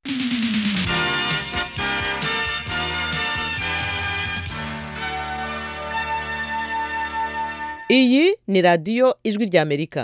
iyi ni radiyo ijwi ry'amerika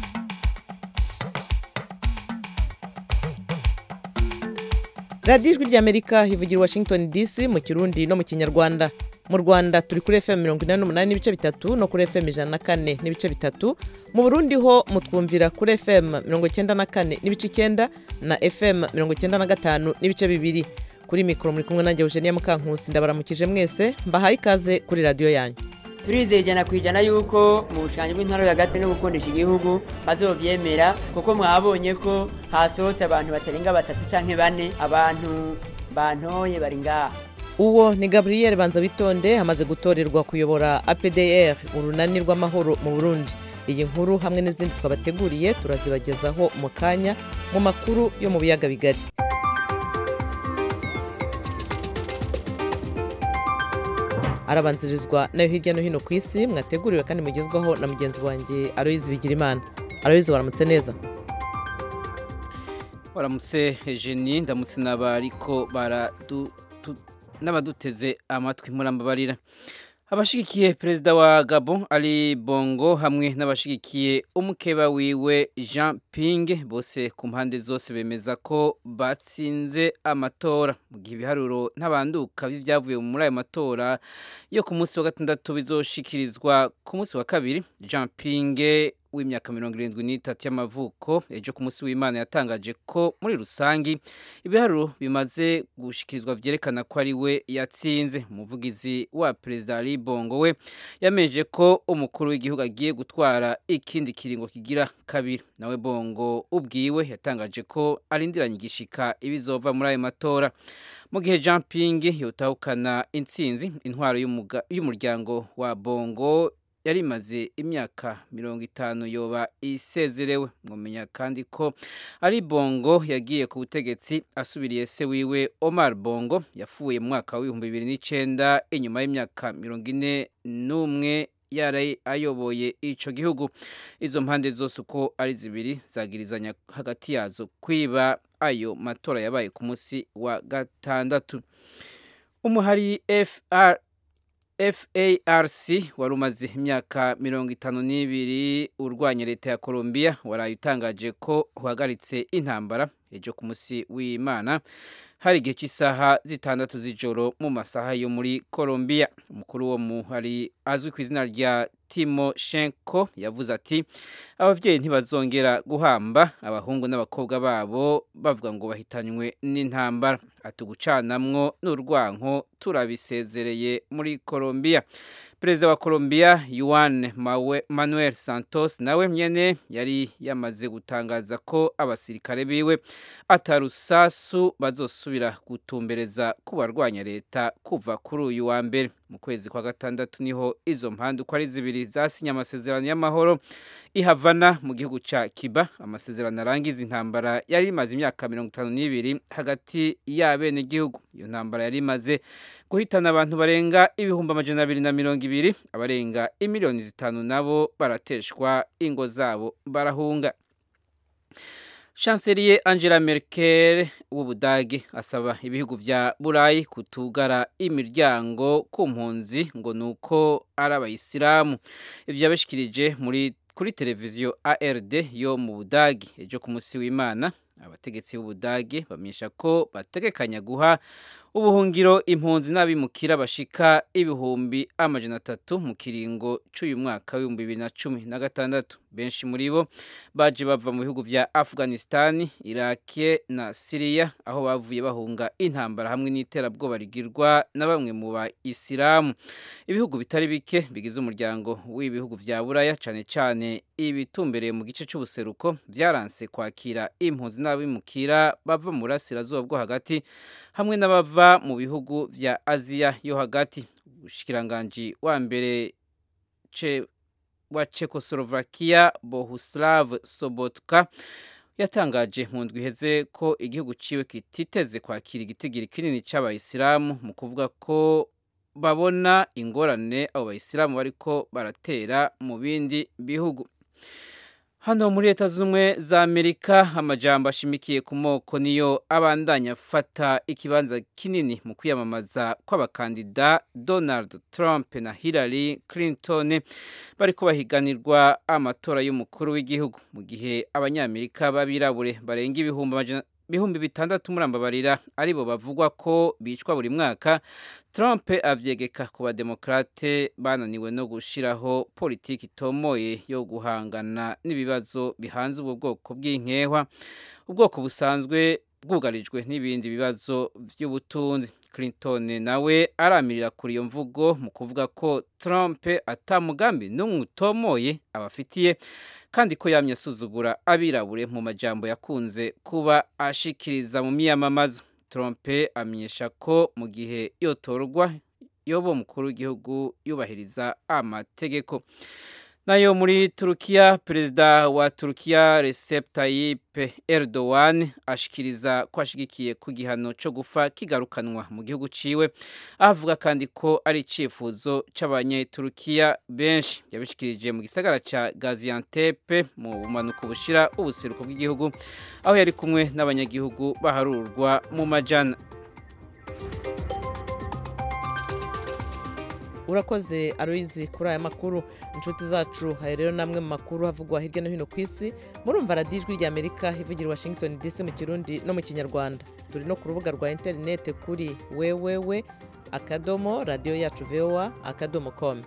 radiyo ijwi ry'amerika ivugira i washington dc mu kirundi no mu kinyarwanda mu rwanda turi kuri fm mirongo inani n'umunani n'ibice bitatu no kuri fm ijana na kane n'ibice bitatu mu burundi ho mutwumvira kuri fm mirongo icyenda na kane n'ibice icyenda na fm mirongo icyenda na gatanu n'ibice bibiri kuri mikoro muri kumwe nanjye eugenia mukankusi ndabaramukije mwese mbahaye ikaze kuri radiyo yanyu turizeye ijana ku ijana yuko mu bushanyi bw'intara hagati no gukundisha igihugu bazobyemera kuko mwabonye ko hasohotse abantu batarenga batatu canke bane abantu bantoye bari ngaha uwo ni gabriel banza bitonde amaze gutorerwa kuyobora apdr urunani rw'amahoro mu burundi iyi nkuru hamwe n'izindi twabateguriye turazibagezaho mu kanya mu makuru yo mu biyaga bigari arabanzirizwa nayo hirya no hino ku isi mwateguriwe kandi mugezwaho na mugenzi wanjye aroyizi bigirimana aroyizi waramutse neza waramutse jeni ndamutse n'abariko n'abaduteze amatwi murambabarira abashigikiye perezida wa gabo ari bongo hamwe n'abashigikiye umukeba wiwe jean ping bose ku mpande zose bemeza ko batsinze amatora mu gihe ibiharuro ntabanduka by'ibyavuye muri ayo matora yo ku munsi wa gatandatu bizoshikirizwa ku munsi wa kabiri jean ping w'imyaka mirongo irindwi n'itatu y'amavuko ejo ku munsi w'imana yatangaje ko muri rusangi ibiharuro bimaze gushikirizwa byerekana ko ari we yatsinze umuvugizi wa perezida ali bongo we yameje ko umukuru w'igihugu agiye gutwara ikindi kiringo kigira kabiri nawe bongo ubwiwe yatangaje ko arindiranye igishika ibizova muri ayo matora mu gihe jean ping yotahukana intsinzi intwaro y'umuryango wa bongo yari imaze imyaka mirongo itanu yoba isezerewe mwamenya kandi ko ari bongo yagiye ku butegetsi asubiriye se wiwe omar bongo yapfuye mu mwaka w'ibihumbi bibiri n'icyenda inyuma y'imyaka mirongo ine n'umwe yari ayoboye icyo gihugu izo mpande zose uko ari zibiri zagirizanya hagati yazo kwiba ayo matora yabaye ku munsi wa gatandatu umuhari fr FARC wari umaze imyaka mirongo itanu n'ibiri urwanya leta ya Colombia waraye utangaje ko uhagaritse intambara ejo ku munsi w'Imana hari igihe cy'isaha zitandatu z'ijoro mu masaha yo muri Colombia umukuru wo muhari azwi ku izina rya Timoshenko yavuze ati ababyeyi ntibazongera guhamba abahungu n'abakobwa babo bavuga ngo bahitanywe n'intambara atugucanamwo n'urwanko turabisezereye muri Colombia perezida wa Colombia Juan Manuel Santos nawe nyene yari yamaze gutangaza ko abasirikare biwe atarusasu bazosubira gutumbereza ku barwanya leta kuva kuri uyu wa mbere mu kwezi kwa gatandatu niho izo mpande uko ari zibiri zasinye amasezerano y'amahoro ihavana mu gihugu ca Cuba amasezerano arangiza intambara yari imaze imyaka mirongo itanu n'ibiri hagati y'abene gihugu iyo ntambara yari imaze guhitana abantu barenga ibihumbi amajana abiri na mirongo ibiri abarenga imiliyoni zitanu nabo barateshwa ingo zabo barahunga chancelier angela merkel w'ubudage asaba ibihugu vya burayi kutugara imiryango ku mpunzi ngo nuko ari abayisilamu ivyo yabishikirije muri kuri televiziyo ard yo mu budage ejo ku munsi w'imana abategetsi b'ubudage bamenyesha ko bategekanya guha ubuhungiro impunzi n'abimukira bashika ibihumbi amajana atatu mu kiringo cy'uyu mwaka w'ibihumbi bibiri na cumi na gatandatu benshi muri bo baje bava mu bihugu vya afghanistan iraki na siriya aho bavuye bahunga intambara hamwe n'iterabwoba rigirwa na bamwe mu bayisilamu ibihugu bitari bike bigize umuryango w'ibihugu vya buraya cane cane ibitumbereye mu gice c'ubuseruko vyaranse kwakira impunzi n'abimukira bava mu burasirazuba bwo hagati hamwe n'abava mu bihugu vya aziya yo hagati umushikiranganji wa mbere ce wa Czechoslovakia Bohuslav Sobotka yatangaje mu ndwi iheze ko igihugu ciwe kititeze kwakira igitigiri kinini c'abayisilamu mu kuvuga ko babona ingorane abo bayisilamu bariko baratera mu bindi bihugu hano muri leta z'ubumwe za amerika amajambo ashimikiye ku moko niyo abandanya afata ikibanza kinini mu kwiyamamaza kw'abakandida donald trump na hillary clinton bari bahiganirwa amatora y'umukuru w'igihugu mu gihe abanyamerika b'abirabure barenga ibihumbi bihumbi bitandatu murambabarira aribo bavugwa ko bicwa buri mwaka Trump avyegeka ku bademokrate bananiwe no gushiraho politiki itomoye yo guhangana n'ibibazo bihanze ubwo bwoko bw'inkehwa ubwoko busanzwe bwugarijwe n'ibindi bibazo by'ubutunzi Clinton nawe aramirira kuri iyo mvugo mu kuvuga ko Trump atamugambi n'umwe utomoye abafitiye kandi ko yamye asuzugura abirabure mu majambo yakunze kuba ashikiriza mu miyamamazo Trump amenyesha ko mu gihe yotorwa yoba umukuru w'igihugu yubahiriza amategeko nayo muri turukiya perezida wa turukiya Recep Tayyip Erdogan ashikiriza ko ashigikiye ku gihano cyo gufa kigarukanwa mu gihugu ciwe avuga kandi ko ari icifuzo c'abanyeturukiya benshi yabishikirije mu gisagara ca Gaziantep mu bumanuko bushira ubuseruko bw'igihugu aho yari kumwe n'abanyagihugu baharurwa mu majana urakoze aruyizi kuri aya makuru inshuti zacu hari rero namwe mu makuru havugwa hirya no hino ku isi murumva radiyo ijwi rya amerika ivugira washington dc mu kirundi no mu kinyarwanda turi no ku rubuga rwa interineti kuri wewewe akadomo radiyo yacu voa akadomo komu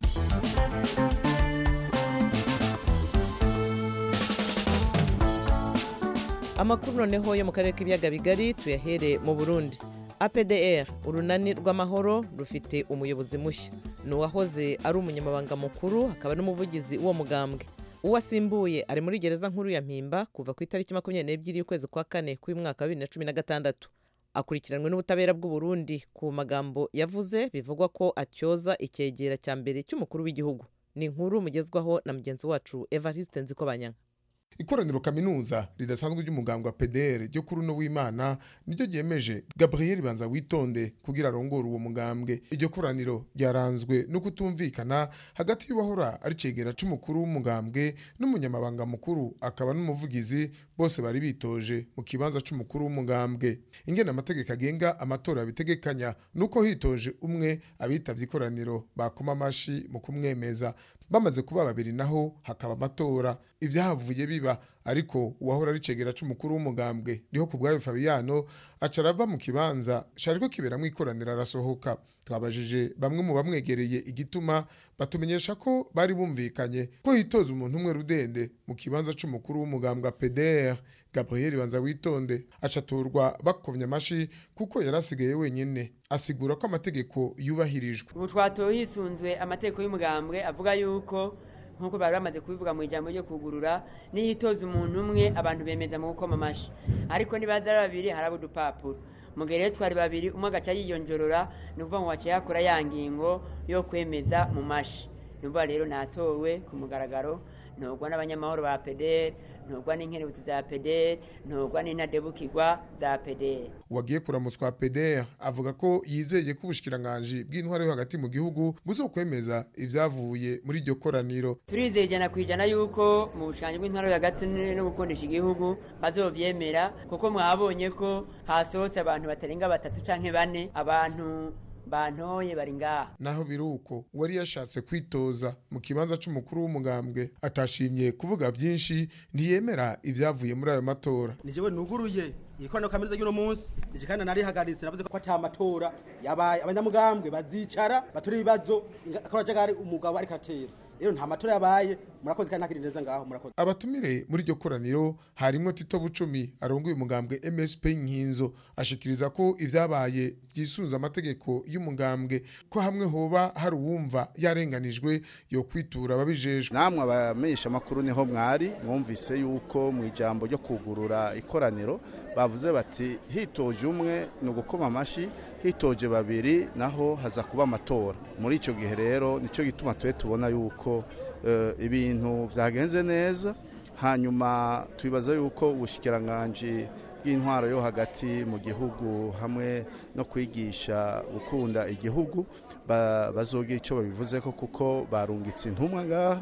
amakuru noneho yo mu karere k'ibiyaga bigari tuyahere mu burundi apdr urunani rw'amahoro rufite umuyobozi mushya ni uwahoze ari umunyamabanga mukuru akaba n'umuvugizi w'uwo mugambwe uwo asimbuye ari muri gereza nkuru ya mpimba kuva ku itariki makumyabiri n'ebyiri y'ukwezi kwa kane k'uyu mwaka wa bibiri na cumi na gatandatu akurikiranwe n'ubutabera bw'u Burundi ku magambo yavuze bivugwa ko atyoza icyegera cya mbere cy'umukuru w'igihugu ni inkuru mugezwaho na mugenzi wacu evariste nzikobanyanga ikoraniro kaminuza ridasanzwe ry'umugambwe wa PDR ryo kuri uno w'Imana niryo ryemeje Gabriel Banza witonde kugira arongore uwo mugambwe iryo koraniro ryaranzwe no kutumvikana hagati y'uwahora ari cegera c'umukuru w'umugambwe n'umunyamabanga mukuru akaba n'umuvugizi bose bari bitoje mu kibanza c'umukuru w'umugambwe ingene amategeko agenga amatora bitegekanya nuko hitoje umwe abitavye ikoraniro bakoma amashi mu kumwemeza bamaze kuba babiri naho hakaba amatora ibyahavuye biba ariko uwahora ari cegera c'umukuru w'umugambwe niho ku bwayo Fabiano aca arava mu kibanza shariko kiberamwo ikoraniro arasohoka twabajije bamwe mu bamwegereye igituma batumenyesha ko bari bumvikanye ko hitoza umuntu umwe rudende mu kibanza c'umukuru w'umugambwe PDR Gabriel Banza witonde acaturwa bakovye amashi kuko yarasigaye wenyene asigura ko amategeko yubahirijwe ubu twatoye hisunzwe amategeko y'umugambwe avuga yuko nk'uko bari bamaze kubivuga mu ijambo ryo kugurura niyitoza umuntu umwe abantu bemeza mu gukoma amashi ariko nibaza ari babiri haraba udupapuro mu gihe rero twari babiri umwe agaca yiyonjorora ni ukuvuga ngo waciye hakora ya ngingo yo kwemeza mu mashi ni ukuvuga rero natowe ku mugaragaro ntugwa n'abanyamahoro ba pederi ntugwa n'inkerebutsi za pederi ntugwa n'intadebukirwa za pederi uwagiye kuramutswa PDR avuga ko yizeye ko ubushikiranganji bw'intwaro yo hagati mu gihugu buzokwemeza ivyavuye muri iryo koraniro turizeye ijana ku ijana yuko mu bushikiranganji bw'intwaro yo hagati no gukundisha igihugu bazovyemera kuko mwabonye ko hasohotse abantu batarenga batatu canke bane abantu bantoye bari ngaha naho biruko uwari yashatse kwitoza mu kibanza c'umukuru w'umugambwe atashimye kuvuga vyinshi ntiyemera ivyavuye muri ayo matora ni jewe nuguruye ikorano kaminuza y'uno munsi nije kandi narihagaritse navuze ko ata matora yabaye abanyamugambwe bazicara bature ibibazo akabajagari umugabo ariko atera rero nta matora yabaye murakoze kandi ntakiri neza ngaho murakoze abatumire muri iryo koraniro harimwo Tito Bucumi arongoye umugambwe MSP Nkinzo ashikiriza ko ivyabaye byisunza amategeko y'umugambwe ko hamwe hoba hari uwumva yarenganijwe yo kwitura ababijejwe namwe abamenyesha makuru niho mwari mwumvise yuko mu ijambo ryo kugurura ikoraniro bavuze bati hitoje umwe ni ugukoma amashi hitoje babiri naho haza kuba amatora muri icyo gihe rero nicyo gituma tube tubona yuko ibintu byagenze neza hanyuma tubibaza yuko ubushikiranganji bw'intwaro yo hagati mu gihugu hamwe no kwigisha gukunda igihugu bazogira icyo babivuze ko kuko barungitse intumwa ngaha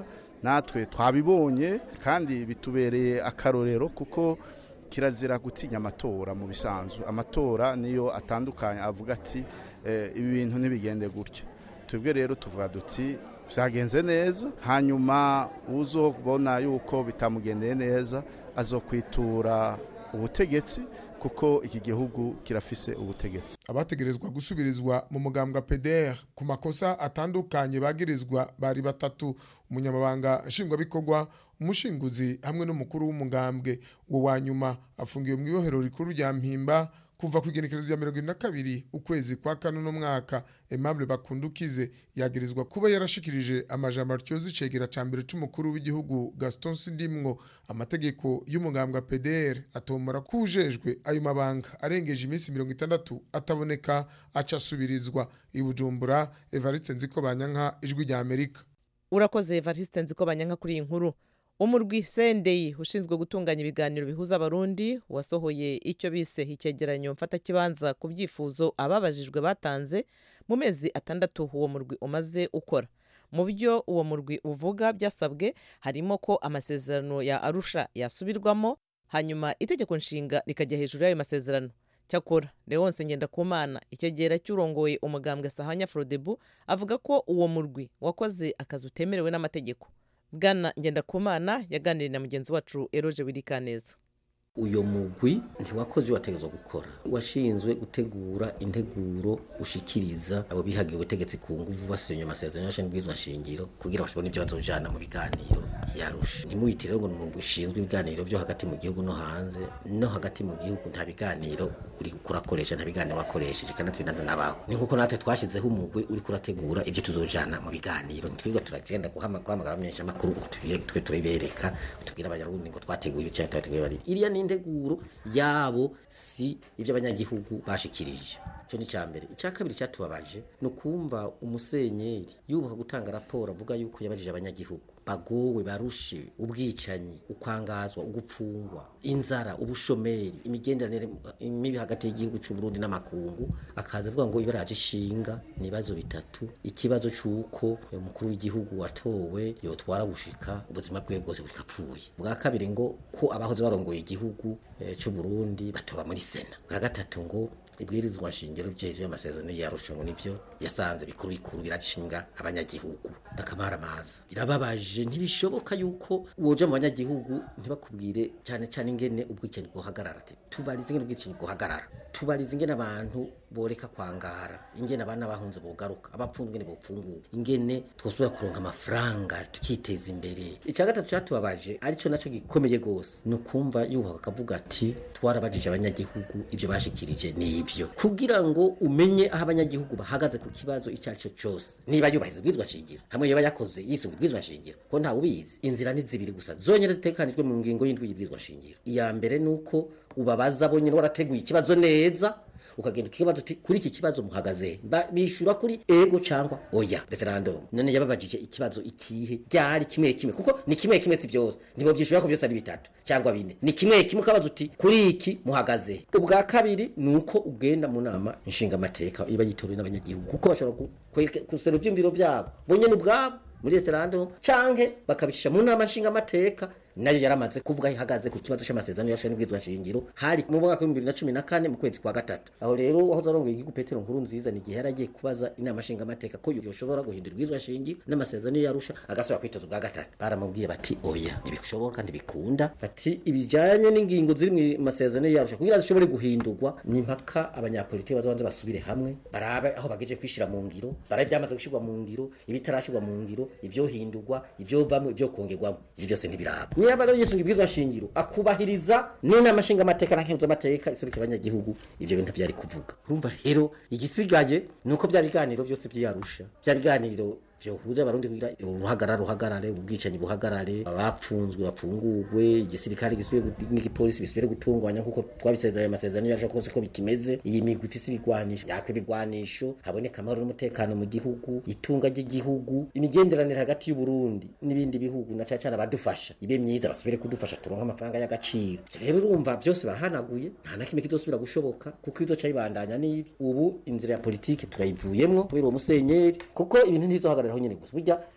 natwe twabibonye kandi bitubereye akarorero kuko kirazira gutinya amatora mu bisanzwe amatora niyo atandukanye avuga ati ibi bintu ntibigende gutya twebwe rero tuvuga duti byagenze neza hanyuma uzobona yuko bitamugendeye neza azokwitura ubutegetsi kuko iki gihugu kirafise ubutegetsi abategerezwa gusubirizwa mu mugambwa PDR ku makosa atandukanye bagirizwa bari batatu umunyamabanga nshingwabikorwa umushinguzi hamwe n'umukuru w'umugambwe uwo wa nyuma afungiwe mu ibohero rikuru rya mpimba kuva ku igenekerezo rya mirongo ine na kabiri ukwezi kwa kane uno mwaka Aimable Bakundukize yagirizwa kuba yarashikirije amajambo atyoza icegera ca mbere c'umukuru w'igihugu Gaston Sindimwo amategeko y'umugambwe PDR atomora kujejwe ayo mabanga arengeje iminsi mirongo itandatu ataboneka aca asubirizwa i Bujumbura Evariste Nziko Banyanka ijwi rya Amerika urakoze Evariste Nziko Banyanka kuri iyi nkuru umurwi sendeyi ushinzwe gutunganya ibiganiro bihuza abarundi wasohoye icyo bise icyegeranyo mfatakibanza ku byifuzo ababajijwe batanze mu mezi atandatu uwo murwi umaze ukora mu byo uwo murwi uvuga byasabwe harimo ko amasezerano ya arusha yasubirwamo hanyuma itegeko nshinga rikajya hejuru y'ayo masezerano cyakora leonce ngendakumana icyegera cy'urongoye umugambwe sahanya frodebu avuga ko uwo murwi wakoze akazi utemerewe n'amategeko bwana ngendakumana yaganiriye na mugenzi wacu eroje wirikaneza uyo mugwi ntiwakoze wategezwa gukora washinzwe gutegura integuro ushikiriza abo bihagiye ubutegetsi ku nguvu basenye amasezerano y'ashinzwe bwizwa shingiro kugira bashobone ibyo bazojana mu biganiro yarusha ntimuyite rero ngo ni umugwi ushinzwe ibiganiro byo hagati mu gihugu no hanze no hagati mu gihugu nta biganiro uri kurakoresha nta biganiro wakoresheje kanatsinda n'abawe ni nkuko natwe twashyizeho umugwi uri kurategura ibyo tuzojana mu biganiro ntitwirirwa turagenda guhamagara amenyesha amakuru ngo twe turibereka tubwire abanyarundi ngo twateguye ibyo cyangwa twateguye bari iriya ni integuro yabo si ibyo abanyagihugu bashikirije icyo ni icya mbere icya kabiri cyatubabaje ni ukumva umusenyeri yubaha gutanga raporo avuga yuko yabajije abanyagihugu bagowe barushe ubwicanyi ukwangazwa ugupfungwa inzara ubushomeri imigenderanire mibi hagati y'igihugu cy'u Burundi n'amakungu akaza avuga ngo ibaraje ishinga ni ibibazo bitatu ikibazo cy'uko umukuru w'igihugu watowe yotwara gushika ubuzima bwe bwose bukapfuye bwa kabiri ngo ko abahoze barongoye igihugu cy'u Burundi batoba muri sena bwa gatatu ngo ibwirizwa shingiro by'ejo y'amasezerano yarusha ngo nivyo yasanze bikuru bikuru biragishinga abanyagihugu bakamara amazi birababaje ntibishoboka yuko woja mu banyagihugu ntibakubwire cyane cyane ingene ubwicanyi bwohagarara ati tubarize ingene ubwicanyi bwohagarara tubarize ingene abantu boreka kwangara ingene abana bahunze bogaruka abapfunzwe ingene bopfungura ingene twosubira kuronka amafaranga tukiteza imbere icya gatatu cyatubabaje arico naco gikomeye gose ni ukumva yubaha akavuga ati twarabajije abanyagihugu ivyo bashikirije ni ivyo kugira ngo umenye aho abanyagihugu bahagaze ku kibazo icyo ari cyo cyose niba yubahiriza ubwizwa shingiro hamwe yoba yakoze yisunga ubwizwa shingiro ko ntawe ubizi inzira ni zibiri gusa zonyine zitekanijwe mu ngingo y'indwi y'ubwizwa shingiro iya mbere ni uko ubabaza bonyine warateguye ikibazo neza ukagenda ukibaza uti kuri iki kibazo muhagaze bishura kuri ego cyangwa oya referendum none yababajije ikibazo ikihe byari kimwe kimwe kuko ni kimwe kimwe si byose ntibo byishura ko byose ari bitatu cyangwa bine ni kimwe kimwe ukabaza uti kuri iki muhagaze ubwa kabiri ni uko ugenda mu nama inshinga amateka iba yitorewe n'abanyagihugu kuko bashobora gusera ibyumviro byabo bonyine ubwabo muri referendum canke bakabicisha mu nama nshinga amateka nayo yaramaze kuvuga ihagaze ku kibazo cy'amasezerano yashoye n'ubwizwa shingiro hari mu mwaka wa 2014 mu kwezi kwa gatatu aho rero aho zarongoye igihugu Petero nkuru nziza ni gihe yaragiye kubaza inama nshinga amateka ko yoshobora guhindura ubwizwa shingiro n'amasezerano yarusha agasubira kwitoza ubwa gatatu baramubwiye bati oya ntibishoboka kandi bikunda bati ibijanye n'ingingo ziri mu masezerano yarusha kugira zishobore guhindurwa ni mpaka abanyapolitiki bazabanze basubire hamwe barabe aho bageje kwishira mu ngiro barabe byamaze gushirwa mu ngiro ibitarashirwa mu ngiro ivyohindurwa ivyovamwe ivyo kongerwamo ivyo byose ntibiraba niba rero yisunga ibwirizwa shingiro akubahiriza n'inama nshinga amateka na nkenzo amateka iserukira abanyagihugu ivyo bintu byari kuvuga urumva rero igisigaye nuko bya biganiro byose byarusha bya biganiro vyohuza abarundi kugira uruhagarara ruhagarare ubwicanyi buhagarare abapfunzwe bapfungurwe igisirikare gisubire n'igipolisi bisubire gutunganya nkuko twabisezeranye amasezerano yaje kose ko bikimeze iyi migwi ifise ibigwanisho yakwe ibigwanisho haboneka amahoro n'umutekano mu gihugu itunga ry'igihugu imigenderanire hagati y'u Burundi n'ibindi bihugu na cyane abadufasha ibe myiza basubire kudufasha turonka amafaranga y'agaciro rero urumva byose barahanaguye nta na kimwe kizosubira gushoboka kuko izo cyabandanya nibi ubu inzira ya politike turayivuyemwo kubera uwo musenyeri kuko ibintu ntizohagarara aho nyene gusa burya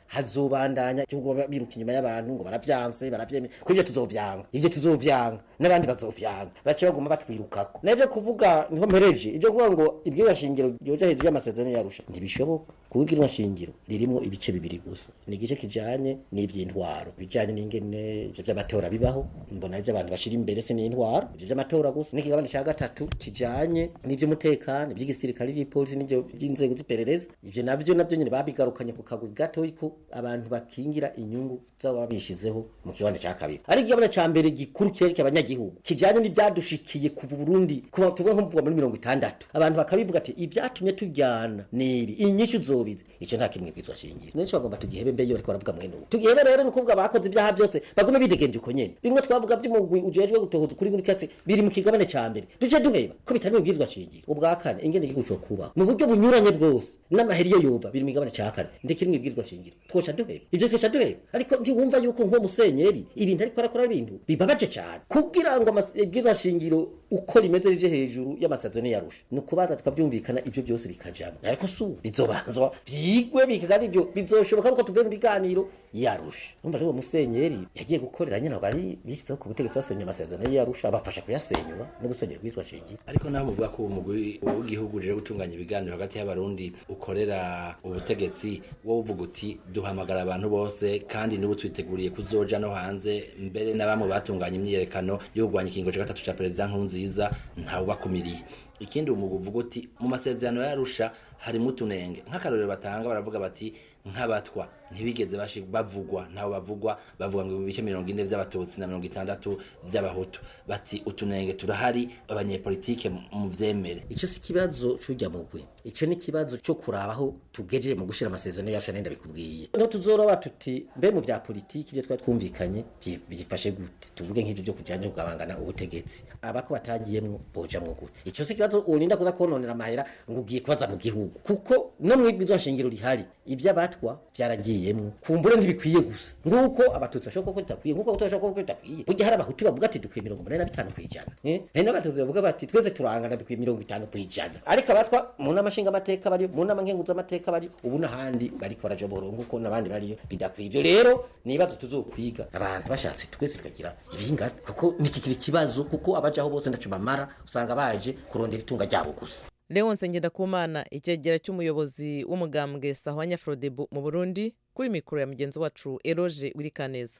hazobandanya cyangwa biruka inyuma y'abantu ngo baravyanse baravyemera ko ivyo tuzovyanga ivyo tuzovyanga n'abandi bazovyanga bace baguma batwirukako navyo kuvuga niho mpereje ivyo kuvuga ngo ibwirwa shingiro ryoja hejuru y'amasezerano yarusha ntibishoboka kuko ibwirwa shingiro ririmo ibice bibiri gusa ni igice kijanye n'ivy'intwaro bijanye n'ingene ivyo vy'amatora bibaho mbona ivyo abantu bashira imbere se n'intwaro ivyo vy'amatora gusa n'ikigabane ca gatatu kijanye n'ivy'umutekano ivy'igisirikare n'ivy'ipolisi n'ivyo by'inzego z'iperereza ivyo navyo navyo nyene babigarukanye ku kagwi gatoyi ko abantu bakingira inyungu z'ababa bishizeho mu kigabane ca kabiri ariko igabane ca mbere gikuru kereka abanyagihugu kijanye n'ivyadushikiye kuva Burundi kuva tuvuga nko kuva muri mirongo itandatu abantu bakabivuga ati ivyatumye tujyana nibi inyishu zobize ico nta kimwe bwizwa shingiro nenshi bagomba tugihebe mbe yo bariko baravuga mwene ubu tugihebe rero ni ukuvuga bakoze ibyaha byose bagume bidegemvye uko nyene bimwe twavuga by'umugwi ujejwe gutohoza kuri buri katse biri mu kigabane ca mbere duce duheba ko bitari mu bwizwa shingiro ubwa kane ingene igihugu co kubaho mu buryo bunyuranye bwose n'amaheri yo yova biri mu kigabane ca kane ndeke mu bwizwa shingiro twoca duheba ivyo twoca duheba ariko ntiwumva yuko nko musenyeri ibintu ariko arakora ibintu bibabaje cyane kugira ngo ibwizwa shingiro uko rimeze rije hejuru y'amasezerano yarusha ni ukubaza tukabyumvikana ibyo byose bikajamo ariko su bizobanzwa byigwe bikagari ibyo bizoshoboka nuko tuvuye mu biganiro yarusha umva rero musenyeri yagiye gukorera nyine bari bishyizeho ku butegetsi basenya amasezerano yarusha bafasha kuyasenyura no gusenyera ubwitwa shingiro ariko naho muvuga ko umugwi w'igihugu uje gutunganya ibiganiro hagati y'abarundi ukorera ubutegetsi wowe uvuga uti duhamagara abantu bose kandi n'ubu twiteguriye kuzoja no hanze mbere na bamwe batunganya imyiyerekano yo kurwanya ikingo cya gatatu cya perezida nkurunziza ntawubakumiriye ikindi umugwi uvuga uti mu masezerano yarusha harimo utunenge nk'akarorero batanga baravuga bati nk'abatwa ntibigeze bavugwa ntaho bavugwa bavuga ngo ibice mirongo ine by'abatutsi na mirongo itandatu by'abahutu bati utunenge turahari abanyepolitike mu vyemere ico si kibazo c'urya mugwi ico ni kibazo co kurabaho tugejeje mu gushira amasezerano yacu nenda bikubwiye no tuzoroba tuti mbe mu vya politiki ibyo twari twumvikanye byifashe gute tuvuge nk'ivyo byo kujanye kugabangana ubutegetsi abako batagiyemwo bojamwo gute ico si kibazo urinda kuza kononera amahera ngo ugiye kubaza mu gihugu kuko no mwibwizo shingiro rihari ivy'abatwa vyaragiyemwo kumbure ntibikwiye gusa nguko abatutsi bashobora ko bitakwiye nguko abatutsi bashobora ko bitakwiye burya hari abahutu bavuga ati dukwiye mirongo umunani na bitanu kw'ijana hari n'abatutsi bavuga bati twese turangana dukwiye mirongo itanu kw'ijana ariko abatwa mu nama nshingamateka bariyo mu nama nkenguzamateka bariyo ubu n'ahandi bariko barajobora nguko n'abandi bariyo bidakwiye ivyo rero ni ibibazo tuzokwiga abantu bashatse twese tukagira ibingana kuko nikikira ikibazo kuko abajaho bose ndaco bamara usanga baje kurondera itunga ryabo gusa leonse ngendakumana icyegera cy'umuyobozi w'umugambwe sahwanya frodebu mu burundi kuri mikoro ya mugenzi wacu eroge wirikaneza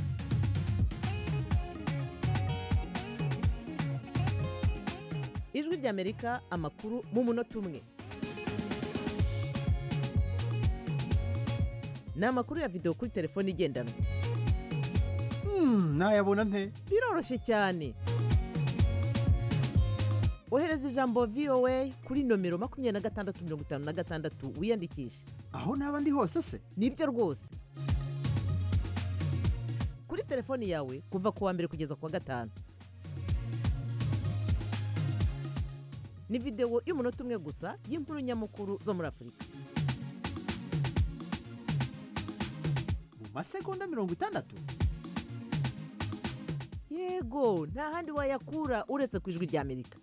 ijwi ry'amerika amakuru mu munota umwe ni amakuru ya videwo kuri telefone igendanwa nayabona nte biroroshye cyane ohereza ijambo voa kuri nomero makumyabiri na gatandatu mirongo itanu na gatandatu wiyandikishe aho naba ndi hose se nibyo rwose kuri telefoni yawe kuva ku wa mbere kugeza ku wa gatanu ni videwo y'umunota umwe gusa y'inkuru nyamukuru zo muri afurika mu masegonda mirongo itandatu yego nta handi wayakura uretse ku ijwi ry'amerika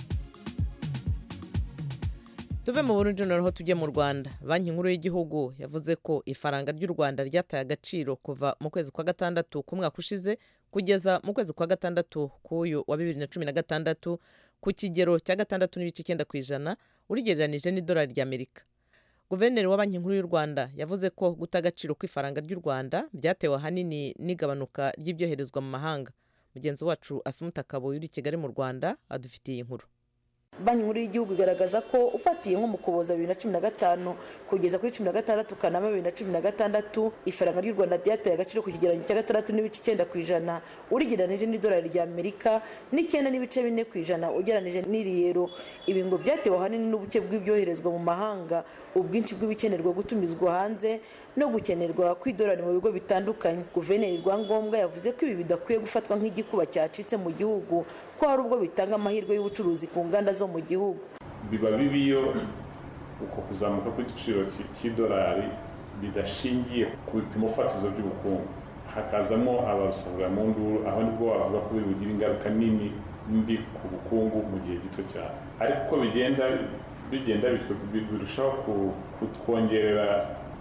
tuve mu burundi noneho tujye mu rwanda banki nkuru y'igihugu yavuze ko ifaranga ry'u rwanda ryataye agaciro kuva mu kwezi kwa gatandatu k'umwaka ushize kugeza mu kwezi kwa gatandatu k'uyu wa bibiri na cumi na gatandatu ku kigero cya gatandatu n'ibice icyenda ku ijana urigereranije n'idolari ry'amerika guverineri wa banki nkuru y'u rwanda yavuze ko guta agaciro kw'ifaranga ry'u rwanda byatewe ahanini n'igabanuka ry'ibyoherezwa mu mahanga mugenzi wacu asumuta kabuye uri i kigali mu rwanda adufitiye inkuru banki nkuru y'igihugu igaragaza ko ufatiye nko mu kuboza bibiri na cumi na gatanu kugeza kuri cumi na gatandatu kanama bibiri na cumi na gatandatu ifaranga ry'u rwanda ryateye agaciro ku kigereranyo cya gatandatu n'ibice icyenda ku ijana urigereranije n'idolari ry'amerika n'icyenda n'ibice bine ku ijana ugereranije n'iriyero ibi ngo byatewe ahanini n'ubuke bw'ibyoherezwa mu mahanga ubwinshi bw'ibikenerwa gutumizwa hanze no gukenerwa kw'idolari mu bigo bitandukanye guverineri rwangombwa yavuze ko ibi bidakwiye gufatwa nk'igikuba cyacitse mu gihugu ko hari ubwo bitanga amahirwe y'ubucuruzi ku nganda zo mu gihugu biba bibi iyo uko kuzamuka kw'igiciro cy'idolari bidashingiye ku bipimo fatizo by'ubukungu hakazamo abasabwa mu nduru aho nibwo wavuga ko bigira ingaruka nini mbi ku bukungu mu gihe gito cyane ariko uko bigenda bigenda birushaho kutwongerera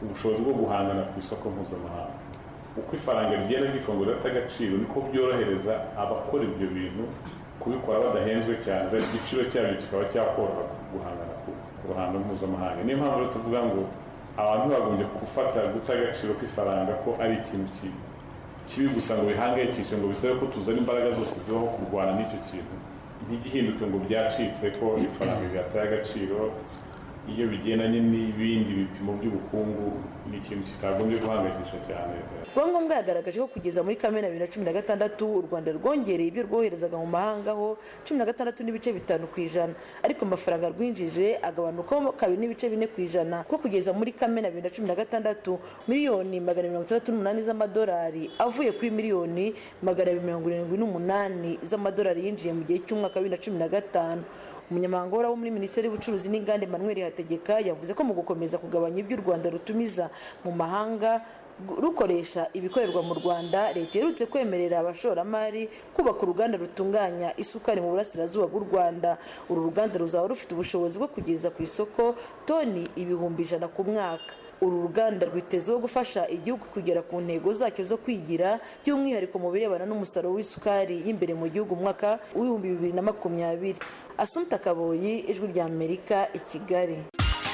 ubushobozi bwo guhangana ku isoko mpuzamahanga uko ifaranga rigenda ryikongera rifite agaciro niko byorohereza abakora ibyo bintu kubikora badahenzwe cyane igiciro cyabyo kikaba cyakoroha guhangana ku ruhando mpuzamahanga niyo mpamvu rero tuvuga ngo abantu bagombye gufata guta agaciro k'ifaranga ko ari ikintu kibi gusa ngo bihangayikishe ngo bisabe ko tuzana imbaraga zose zibaho kurwana n'icyo kintu ntigihinduke ngo byacitse ko ifaranga ryataye agaciro iyo bigendanye n'ibindi bipimo by'ubukungu ni ikintu kitagombye guhangayikisha cyane rwangombwa yagaragaje ko kugeza muri kamena bibiri na cumi na gatandatu u rwanda rwongereye ibyo rwoherezaga mu mahanga ho cumi na gatandatu n'ibice bitanu ku ijana ariko amafaranga rwinjije agabanukaho kabiri n'ibice bine ku ijana kuko kugeza muri kamena bibiri na cumi na gatandatu miliyoni magana mirongo itandatu n'umunani z'amadolari avuye kuri miliyoni magana abiri mirongo irindwi n'umunani z'amadolari yinjiye mu gihe cy'umwaka wa bibiri na cumi na gatanu umunyamabanga uhoraho muri minisiteri y'ubucuruzi n'inganda emmanuel hategeka yavuze ko mu gukomeza kugabanya ibyo u rwanda rutumiza mu mahanga rukoresha ibikorerwa mu rwanda leta iherutse kwemerera abashoramari kubaka uruganda rutunganya isukari mu burasirazuba bw'u rwanda uru ruganda ruzaba rufite ubushobozi bwo kugeza ku isoko toni ibihumbi ijana ku mwaka uru ruganda rwitezeho gufasha igihugu kugera ku ntego zacyo zo kwigira by'umwihariko mu birebana n'umusaruro w'isukari y'imbere mu gihugu mu mwaka w'ibihumbi bibiri na makumyabiri asumta kaboyi ijwi rya amerika i kigali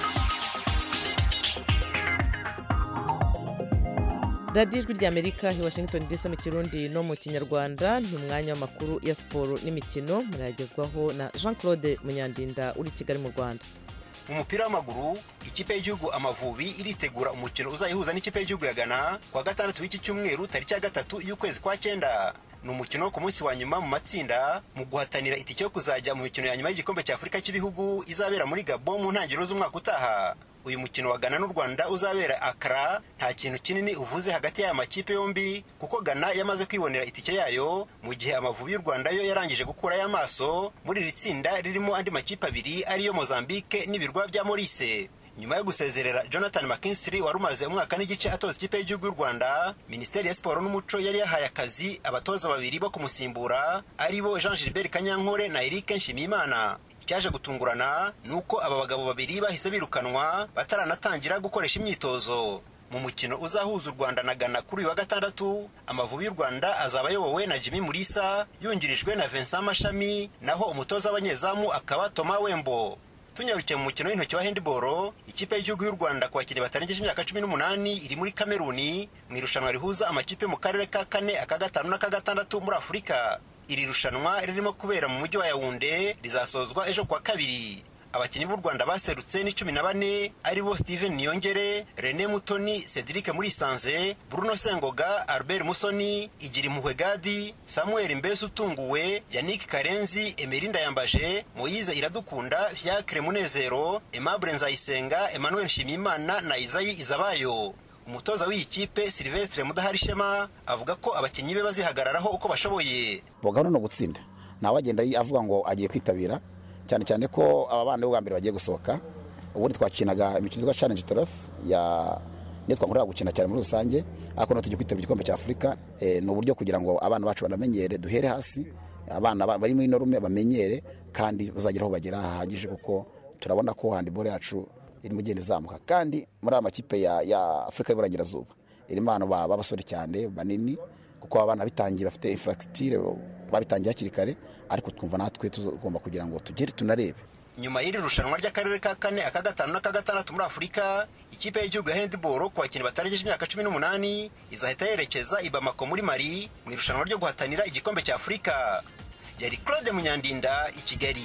radiyo ijwi rya amerika i washington dc mu kirundi no mu kinyarwanda ni umwanya w'amakuru ya siporo n'imikino murayagezwaho na jean claude munyandinda uri i kigali mu rwanda mu mupira w'amaguru ikipe y'igihugu amavubi iritegura umukino uzayihuza n'ikipe y'igihugu ya ghana kuwa gatandatu w'iki cyumweru tariki ya gatatu y'ukwezi kwa cyenda ni umukino wo ku munsi wa nyuma mu matsinda mu guhatanira itike yo kuzajya mu mikino ya nyuma y'igikombe cya afurika cy'ibihugu izabera muri gabo mu ntangiriro z'umwaka utaha uyu mukino wa Ghana n'u Rwanda uzabera Accra nta kintu kinini uvuze hagati y'aya makipe yombi kuko Ghana yamaze kwibonera itike yayo mu gihe amavubi y'u Rwanda yo yarangije gukurayo amaso muri iri tsinda ririmo andi makipe abiri ariyo Mozambique n'ibirwa bya Maurice nyuma yo gusezerera jonathan mckinstry wari umaze umwaka n'igice atoza ikipe y'igihugu y'u rwanda minisiteri ya siporo n'umuco yari yahaye akazi abatoza babiri bo kumusimbura aribo jean gilbert kanyankore na eric nshimiyimana icyaje gutungurana ni uko aba bagabo babiri bahise birukanwa bataranatangira gukoresha imyitozo mu mukino uzahuza u rwanda na ghana kuri uyu wa gatandatu amavubi y'u rwanda azaba ayobowe na jimmy murisa yungirijwe na vincent mashami naho umutoza w'abanyezamu akaba toma wembo tunyarukiye mu mukino w'intoki wa handiboro ikipe y'igihugu y'u rwanda ku bakinnyi batarengeje imyaka cumi n'umunani iri muri kameruni mu irushanwa rihuza amakipe mu karere ka kane aka gatanu n'aka gatandatu muri afurika iri rushanwa ririmo kubera mu mujyi wa yawunde rizasozwa ejo kuwa kabiri abakinnyi b'u rwanda baserutse ni cumi na bane aribo steven niyongere rene mutoni cedric murisanze bruno sengoga albert musoni igira impuhwe gadi samuel mbese utunguwe yannick karenzi emerinda yambaje moyize iradukunda fiacre munezero aimable nzayisenga emmanuel nshimiyimana na izayi izabayo umutoza w'iyi kipe silvestre mudaharishema avuga ko abakinnyi be bazihagararaho uko bashoboye gahunda ni ugutsinda nawe agenda avuga ngo agiye kwitabira cyane cyane ko aba bana bwa mbere bagiye gusohoka ubundi twakinaga imikino yitwa challenge torof ya niyo twakorera gukina cyane muri rusange ariko no tugiye kwitabira igikombe cya afurika ni uburyo kugira ngo abana bacu banamenyere duhere hasi abana bari muri norume bamenyere kandi bazagera aho bagera hahagije kuko turabona ko handiboro yacu irimo igenda izamuka kandi muri aya makipe ya afurika y'uburengerazuba irimo abantu b'abasore cyane banini kuko abana bitangiye bafite infrastructure babitangiye hakiri kare ariko twumva natwe tugomba kugira ngo tugere tunarebe nyuma y'iri rushanwa ry'akarere ka kane aka gatanu n'aka gatandatu muri afurika ikipe y'igihugu ya handiboro ku bakinnyi batarengeje imyaka cumi n'umunani izahita yerekeza i bamako muri mari mu irushanwa ryo guhatanira igikombe cya afurika yari claude munyandinda i kigali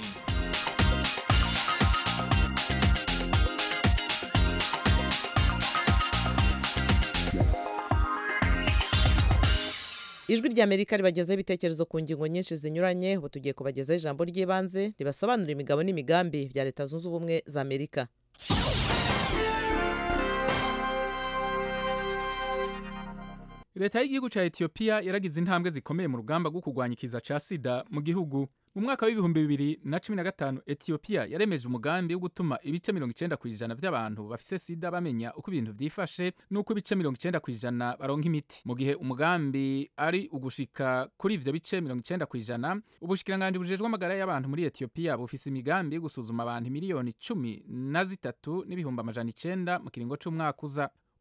ijwi rya amerika ribagezaho ibitekerezo ku ngingo nyinshi zinyuranye ubu tugiye kubagezaho ijambo ry'ibanze ribasobanurira imigabo n'imigambi bya leta zunze ubumwe za amerika leta y'igihugu cya etiyopiya yaragize intambwe zikomeye mu rugamba rwo kurwanya ikiza cya sida mu gihugu mu mwaka w'ibihumbi bibiri na cumi na gatanu etiyopiya yaremeje umugambi wo gutuma ibice mirongo icyenda ku ijana by'abantu bafise sida bamenya uko ibintu byifashe n'uko ibice mirongo icyenda ku ijana baronka imiti mu gihe umugambi ari ugushika kuri ivyo bice mirongo icyenda ku ijana ubushikiranganji bujejwe amagara y'abantu muri etiyopiya bufise imigambi yo gusuzuma abantu miliyoni cumi na zitatu n'ibihumbi amajana icenda mu kiringo c'umwaka uza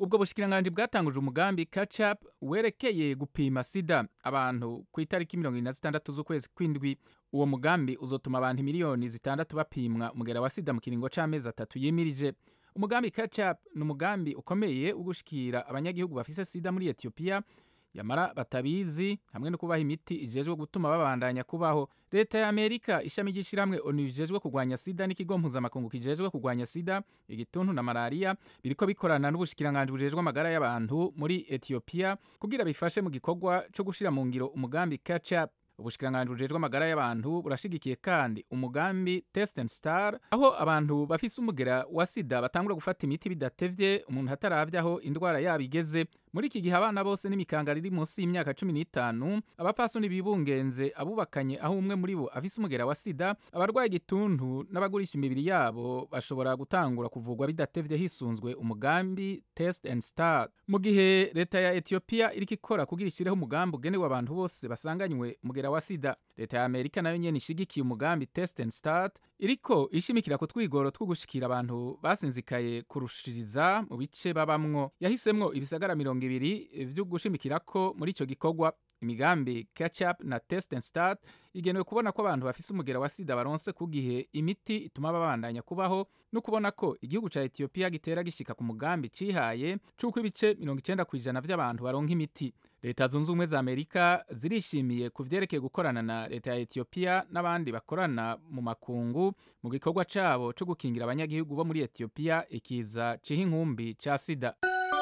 ubwo bushikiranganji bwatanguje umugambi catch up werekeye gupima sida abantu ku itariki mirongo irindwi na zitandatu z'ukwezi kw'indwi uwo mugambi uzotuma abantu miliyoni zitandatu bapimwa umugera wa sida mu kiringo c'amezi atatu yimirije umugambi catch up ni umugambi ukomeye wo gushikira abanyagihugu bafise sida muri etiyopiya yamara batabizi hamwe no kubaha imiti ijejwe gutuma babandanya kubaho leta ya amerika ishami ry'ishyirahamwe onu rijejwe kurwanya sida n'ikigo mpuzamakungu kijejwe kurwanya sida igituntu na malariya biriko bikorana n'ubushikiranganji bujejwe amagara y'abantu muri etiyopiya kugira bifashe mu gikorwa co gushira mu ngiro umugambi catch up ubushikiranganji bujejwe amagara y'abantu burashigikiye kandi umugambi test and star aho abantu bafise umugera wa sida batangura gufata imiti bidatevye umuntu hataravye aho indwara yabo igeze muri iki gihe abana bose n'imikanga riri munsi y'imyaka cumi n'itanu abapfasoni bibungenze abubakanye aho umwe muri bo afise umugera wa sida abarwaye igituntu n'abagurisha imibiri yabo bashobora gutangura kuvugwa bidatevye hisunzwe umugambi test and start mu gihe leta ya etiyopiya iriko ikora kugira ishireho umugambi ugenewe abantu bose basanganywe umugera wa sida leta ya amerika nayo nyene ishigikiye umugambi test and start iriko ishimikira ku twigoro two gushikira abantu basinzikaye kurushiriza mu bice babamwo yahisemwo ibisagara mirongo ibiri vyo gushimikirako muri ico gikorwa imigambi catch up na test and start igenewe kubona ko abantu bafise umugera wa sida baronse ku gihe imiti ituma babandanya kubaho no kubona ko igihugu ca etiyopiya gitera gishika ku mugambi cihaye c'uko ibice mirongo icenda kw'ijana vy'abantu baronka imiti leta zunze ubumwe za amerika zirishimiye ku vyerekeye gukorana na leta ya etiyopiya n'abandi bakorana mu makungu mu gikorwa cabo co gukingira abanyagihugu bo muri etiyopiya ikiza ciha inkumbi ca sida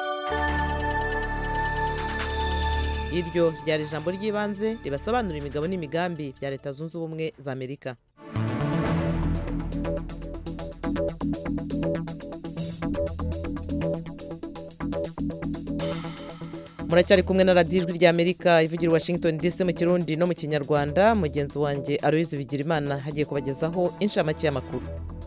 iryo ryari ijambo ry'ibanze ribasobanurira imigabo n'imigambi bya leta zunze ubumwe za amerika muracyari kumwe na radiyo ijwi ry'amerika ivugira i washington dc mu kirundi no mu kinyarwanda mugenzi wanjye aloyizi bigirimana hagiye kubagezaho inshamake y'amakuru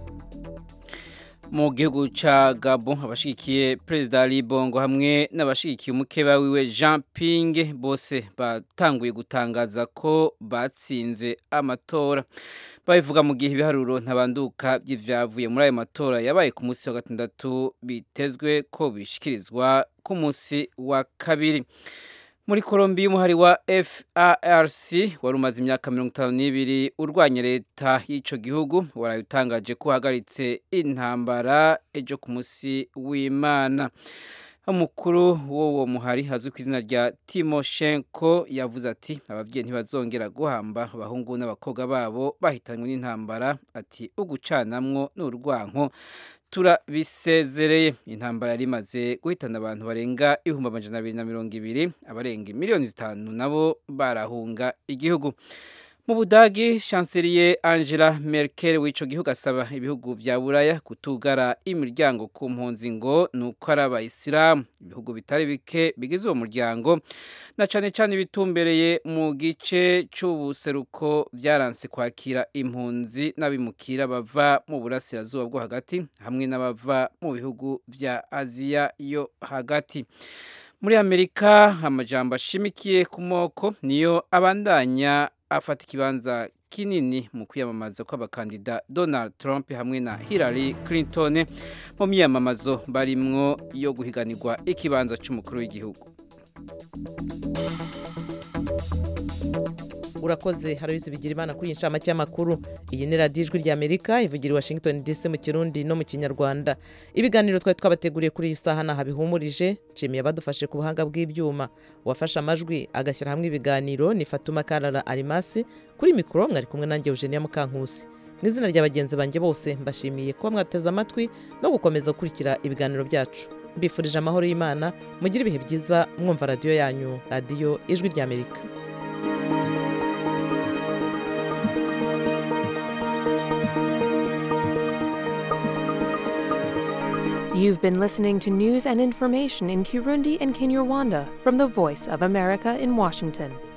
mu gihugu ca Gabon abashigikiye Perezida Ali Bongo hamwe n'abashigikiye umukeba wiwe Jean Ping bose batanguye gutangaza ko batsinze amatora babivuga mu gihe ibiharuro ntabanduka by'ivyavuye muri ayo matora yabaye ku munsi wa gatandatu bitezwe ko bishikirizwa ku munsi wa kabiri muri Colombia umuhari wa FARC wari umaze imyaka mirongo itanu n'ibiri urwanya leta y'ico gihugu warabitangaje ko uhagaritse intambara ejo ku munsi w'Imana umukuru w'uwo muhari azwi ku izina rya Timoshenko yavuze ati ababyeyi ntibazongera guhamba abahungu n'abakobwa babo bahitanywe n'intambara ati ugucanamwo n'urwanko turabisezereye intambara yari imaze guhitana abantu barenga ibihumbi amajana abiri na mirongo ibiri abarenga miliyoni zitanu nabo barahunga igihugu mu budagi chancelier angela merkel w'ico gihugu asaba ibihugu vya buraya kutugara imiryango ku mpunzi ngo ni uko ari abayisilamu ibihugu bitari bike bigize uwo muryango na cane cane bitumbereye mu gice c'ubuseruko vyaranse kwakira impunzi n'abimukira bava mu burasirazuba bwo hagati hamwe n'abava mu bihugu vya aziya yo hagati muri amerika amajambo ashimikiye ku moko niyo abandanya afata ikibanza kinini mu kwiyamamaza kw'abakandida Donald Trump hamwe na Hillary Clinton mu myiyamamazo barimwo yo guhiganirwa ikibanza c'umukuru w'igihugu urakoze harabizi bigira imana kuri iyi nshamake y'amakuru iyi ni radiyo ijwi ry'amerika ivugira i washington dc mu kirundi no mu kinyarwanda ibiganiro twari twabateguriye kuri iyi saha naha bihumurije nshimiye abadufashe ku buhanga bw'ibyuma uwafashe amajwi agashyira hamwe ibiganiro ni fatuma karara arimasi kuri mikoro mwari kumwe nanjye eugenia mukankusi mu izina rya bagenzi banjye bose mbashimiye kuba mwateze amatwi no gukomeza gukurikira ibiganiro byacu mbifurije amahoro y'imana mugire ibihe byiza mwumva radiyo yanyu radiyo ijwi ry'amerika You've been listening to news and information in Kirundi and Kinyarwanda from the Voice of America in Washington.